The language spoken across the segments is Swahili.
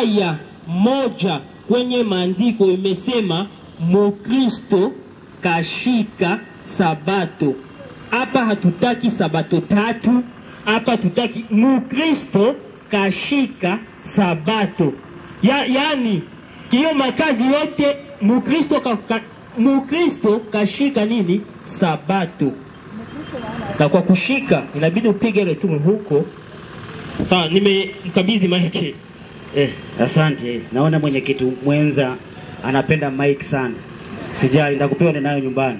aya moja kwenye maandiko imesema Mukristo kashika sabato. Hapa hatutaki sabato tatu, hapa hatutaki Mukristo kashika sabato ya, yani hiyo makazi yote Mukristo ka, ka, Mukristo kashika nini? Sabato. Na kwa kushika inabidi upige retumu huko. Sawa, nimemkabidhi maiki. Eh, asante. Naona mwenyekiti mwenza anapenda mic sana. Sijali, nitakupewa ninayo nyumbani.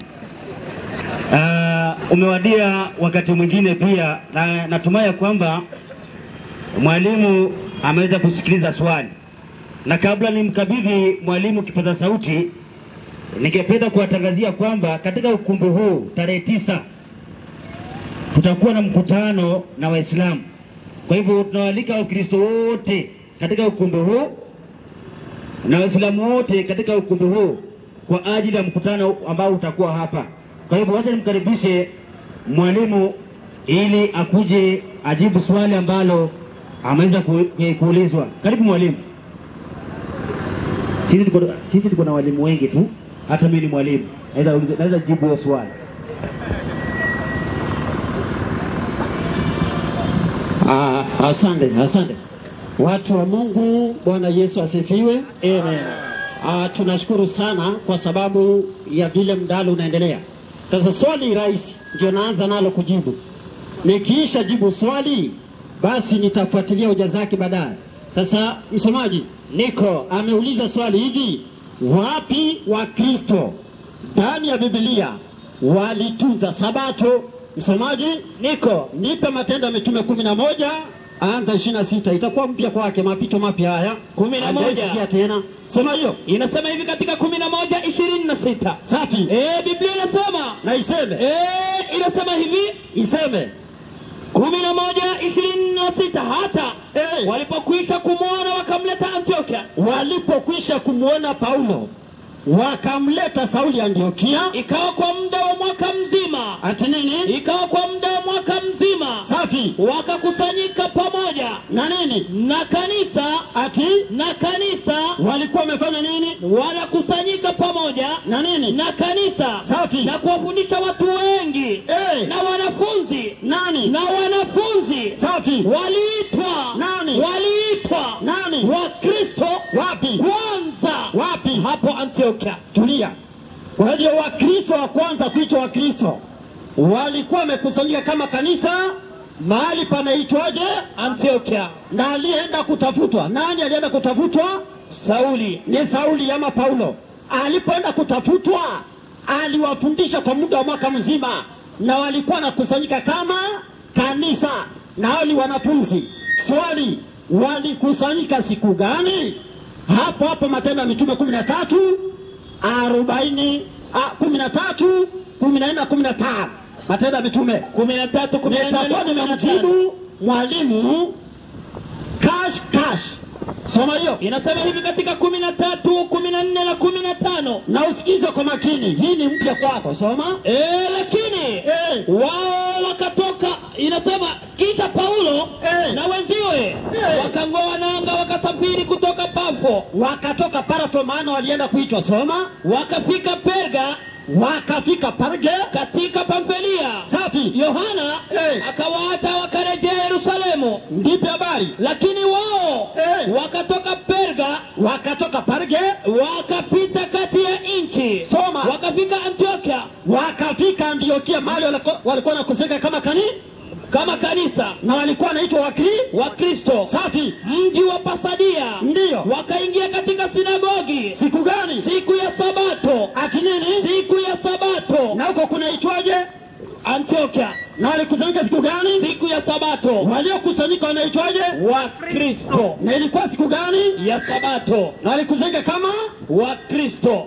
Uh, umewadia wakati mwingine pia na natumai ya kwamba mwalimu ameweza kusikiliza swali, na kabla nimkabidhi mwalimu kipaza sauti, ningependa kuwatangazia kwamba katika ukumbi huu tarehe tisa kutakuwa na mkutano na Waislamu. Kwa hivyo tunawaalika Wakristo wote katika ukumbi huu na Waislamu wote katika ukumbi huu kwa ajili ya mkutano ambao utakuwa hapa. Kwa hivyo wacha nimkaribishe mwalimu ili akuje ajibu swali ambalo ameweza ku- ku- kuulizwa. Karibu mwalimu. Sisi tuko, sisi tuko na walimu wengi tu, hata mimi ni mwalimu, naweza uliza- naweza jibu hiyo swali. Ah, asante, asante. Watu wa Mungu, Bwana Yesu asifiwe. Amen. Ah, tunashukuru sana kwa sababu ya vile mdalo unaendelea. Sasa swali rahisi ndio naanza nalo kujibu. Nikiisha jibu swali, basi nitafuatilia hoja zake baadaye. Sasa msomaji Niko ameuliza swali hivi, wapi Wakristo ndani ya Biblia walitunza Sabato? Msomaji Niko, nipe Matendo ya Mitume kumi na moja anza ishirini na sita itakuwa mpya kwake, mapito mapya haya Kumi na moja. Hajaisikia tena. Soma hiyo Inasema hivi katika kumi na moja ishirini na sita safi, Eh, Biblia inasema na iseme eh, inasema hivi iseme kumi na moja ishirini na sita hata Eh. walipokwisha kumwona wakamleta Antiokia, walipokwisha kumwona Paulo wakamleta Sauli Antiokia. ikawa kwa muda wa mwaka mzima, Ati nini? ikawa kwa muda wa mwaka mzima Safi wakakusanyika pamoja na nini? na kanisa Ati na kanisa walikuwa wamefanya nini wanakusanyika pamoja na nini? na kanisa Safi. na kuwafundisha watu wengi Eh. na wanafunzi Nani? na wanafunzi Safi waliitwa Nani? waliitwa Nani? Wakristo wapi? kwanza Wapi? hapo Antiokia. Tulia. Kwa hiyo Wakristo wa kwanza kuitwa Wakristo walikuwa wamekusanyika kama kanisa mahali panaitwaje? Antiokia, Na aliyeenda kutafutwa, nani alienda kutafutwa? Sauli ni Sauli ama Paulo. Alipoenda kutafutwa, aliwafundisha kwa muda wa mwaka mzima, na walikuwa wanakusanyika kama kanisa, na hao ni wanafunzi. Swali, walikusanyika siku gani? Hapo hapo Matendo ya Mitume kumi na tatu arobaini kumi na tatu kumi na nne na kumi na tano Matendo ya Mitume kumi na tatu kumi na nne nitakuwa kumi na tano. nimemjibu mwalimu kash kash. Soma hiyo Inasema hivi katika kumi na tatu kumi na nne na kumi na tano na usikize kwa makini, hii ni mpya kwako. Soma. e, lakini Eh. wao wakatoka, inasema kisha Paulo Eh. na wenziwe Eh. wakang'oa nanga wakasafiri kutoka Pafo Wakatoka Parafo, maana walienda kuitwa. Soma. wakafika Perga Wakafika Parge. katika Pamfilia. Safi. Yohana Eh. akawaacha wakarejea Yerusalemu, Ndipi habari. lakini wao Eh. wakatoka Perga Wakatoka Parge, wakapita kati ya nchi Soma. wakafika Antiokia wakafika Antiokia, mahali walikuwa- walikuwa nakusanyika kama kani kama kanisa na walikuwa wanaitwa Wakri. wa Kristo, Safi. mji wa Pasadia. Ndiyo. Wakaingia katika sinagogi Siku gani? siku ya Sabato, Ati nini? siku ya Sabato Na huko kunaitwaje? Antiokia, Na walikusanyika siku gani? siku ya Sabato Waliokusanyika wanaitwaje? wa Kristo, Na ilikuwa siku gani? ya Sabato Na walikusanyika kama wa Kristo.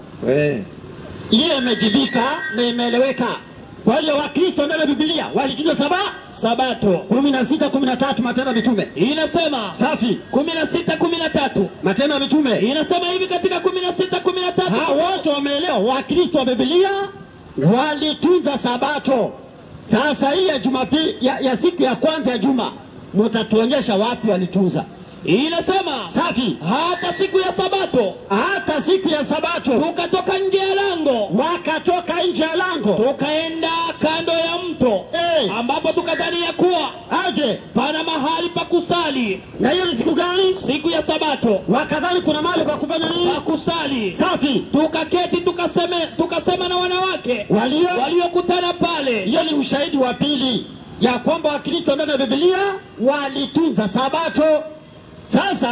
hiyo imejibika na imeeleweka. Kwa hiyo Wakristo ndani ya Biblia walitunza saba Sabato kumi na sita kumi na tatu Matendo ya Mitume. inasema Safi, kumi na sita kumi na tatu Matendo ya Mitume. inasema hivi katika kumi na sita kumi na tatu Hao wote wameelewa, Wakristo wa Biblia walitunza Sabato. Sasa hii ya Jumapili ya, ya siku ya kwanza ya juma, mtatuonyesha wapi walitunza. inasema safi. hata siku ya sabato Hata siku ya Sabato tukatoka nje ya lango wakatoka nje ya lango, tukaenda kando ya mto Eh. ambapo tukadhania kuwa aje. pana mahali pa kusali Na hiyo ni siku gani? siku ya sabato Wakadhani kuna mahali pa kufanya nini? pa kusali Safi. tukaketi tukaseme, tukasema na wanawake Walio waliokutana pale hiyo ni ushahidi wa pili ya kwamba Wakristo ndani ya Biblia walitunza Sabato. Sasa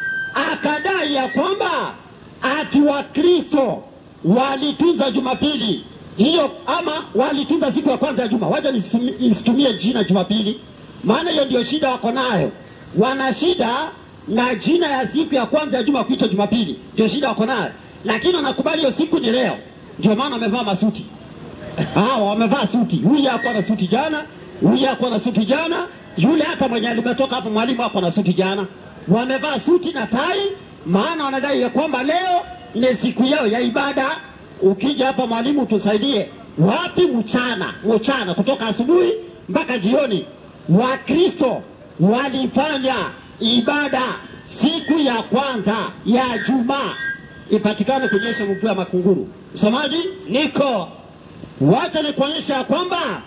akadai ya kwamba ati Wakristo walitunza Jumapili hiyo, ama walitunza siku ya kwanza ya juma. Wacha nisumi- nisitumie jina Jumapili, maana hiyo ndio shida wako nayo. Wana shida na jina ya siku ya kwanza ya juma kuitwa Jumapili, ndio shida wako nayo, lakini wanakubali hiyo siku ni leo. Ndio maana wamevaa masuti hawa wamevaa suti. Huyu hakuwa na suti jana, huyu hakuwa na suti jana, yule hata mwenye alimetoka hapo mwalimu hakuwa na suti jana. Wamevaa suti na tai, maana wanadai ya kwamba leo ni siku yao ya ibada. Ukija hapa mwalimu, tusaidie wapi? Mchana, mchana kutoka asubuhi mpaka jioni, Wakristo walifanya ibada siku ya kwanza ya Jumaa, ipatikane kunyesha mvua ya makunguru. Msomaji, niko Wacha nikuonyesha ya kwamba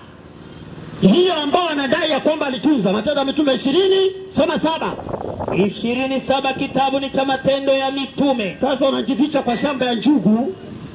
hiyo ambao wanadai ya kwamba alitunza Matendo ya Mitume ishirini soma saba. ishirini saba kitabu ni cha matendo ya mitume Sasa unajificha kwa shamba ya njugu,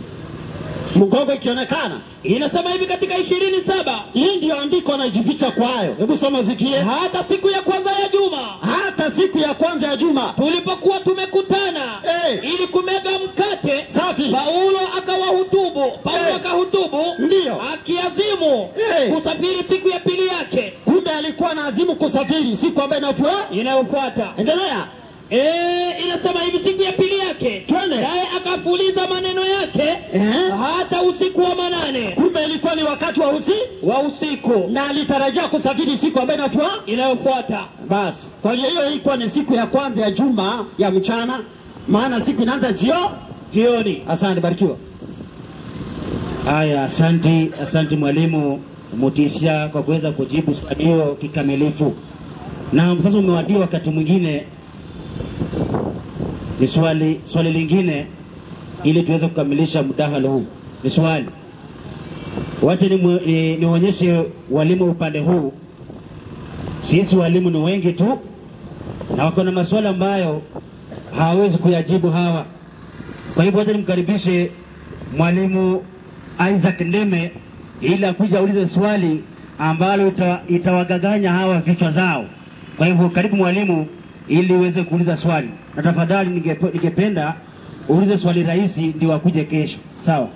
mgongo ikionekana. inasema hivi katika ishirini saba Hii ndio andiko anajificha kwayo. Hebu soma usikie. hata siku ya kwanza ya juma Hata siku ya kwanza ya juma, tulipokuwa tumekutana Eh. ili kumega mkate safi paulo akawahutubu paulo Eh. akahutubu Ndiyo. akiazimu Eh. kusafiri siku ya pili yake kumbe alikuwa na azimu kusafiri siku ambayo inafuata. inayofuata Endelea. Eh, inasema hivi siku ya pili yake Twende. naye akafuliza maneno yake Eh. hata usiku wa manane Kumbe ilikuwa ni wakati wa usi wa usiku na alitarajia kusafiri siku ambayo inafuata. inayofuata Basi kwa hiyo hiyo ilikuwa ni siku ya kwanza ya juma ya mchana, maana siku inaanza jio. jioni Asante, barikiwa. Haya, asanti, asanti mwalimu Mutisha kwa kuweza kujibu swali hiyo kikamilifu. Na sasa umewadia wakati mwingine ni swali swali lingine, ili tuweze kukamilisha mdahalo huu. Ni swali, wacha ni, ni, nionyeshe walimu upande huu. Sisi walimu ni wengi tu na wako na maswali ambayo hawawezi kuyajibu hawa. Kwa hivyo wacha nimkaribishe mwalimu Isaac Ndeme ili akuja aulize swali ambalo ita, itawagaganya hawa vichwa zao. Kwa hivyo karibu mwalimu, ili uweze kuuliza swali, na tafadhali ningepe- ningependa uulize swali rahisi ndio wakuje kesho, sawa?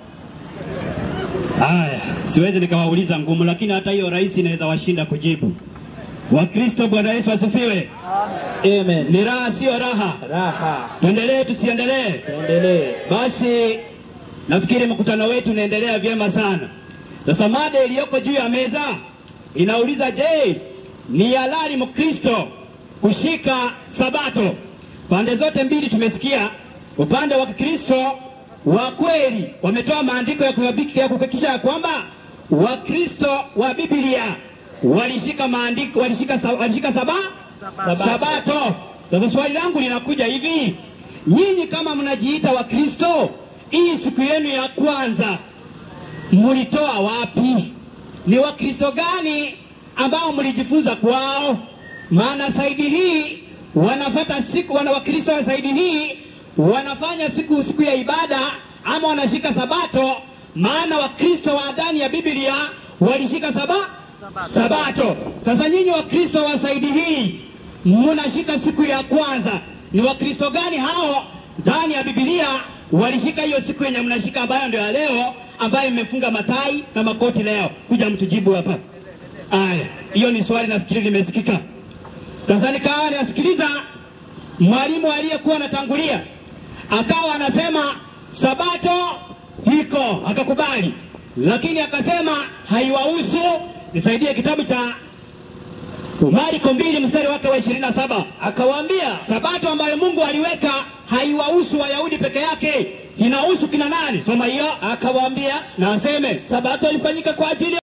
Haya, siwezi nikawauliza ngumu, lakini hata hiyo rahisi inaweza washinda kujibu. Wakristo, Bwana Yesu asifiwe. Amen. Ni raha, sio raha? Raha. Tuendelee tusiendelee? Tuendelee. Basi nafikiri mkutano wetu unaendelea vyema sana. Sasa mada iliyoko juu ya meza inauliza, je, ni halali Mkristo kushika Sabato? Pande zote mbili tumesikia. Upande wa Kristo wa kweli wametoa maandiko ya kuhakiki- ya kuhakikisha ya kwamba Wakristo wa Biblia walishika maandiko, walishika, sa- walishika saba, Sabato. Sabato. Sasa swali langu linakuja hivi, nyinyi kama mnajiita Wakristo, hii siku yenu ya kwanza mlitoa wapi? Ni Wakristo gani ambao mlijifunza kwao? Maana saidi hii wanafata siku, wana Wakristo wa saidi hii wanafanya siku siku ya ibada ama wanashika Sabato, maana Wakristo wa ndani ya Biblia walishika saba Sabato. Sasa nyinyi Wakristo wa saidi hii mnashika siku ya kwanza, ni Wakristo gani hao ndani ya Biblia walishika hiyo siku yenye mnashika ambayo ndio ya leo ambayo imefunga matai na makoti leo? Kuja mtujibu hapa. Aya, hiyo ni swali nafikiri limesikika. Sasa nikawa nasikiliza mwalimu aliyekuwa anatangulia akawa anasema sabato iko, akakubali, lakini akasema haiwahusu. Nisaidie kitabu cha Marko mbili mstari wake wa ishirini na saba akawaambia sabato ambayo Mungu aliweka haiwahusu Wayahudi peke yake, inahusu kina nani? Soma hiyo. Akawaambia na aseme Sabato ilifanyika kwa ajili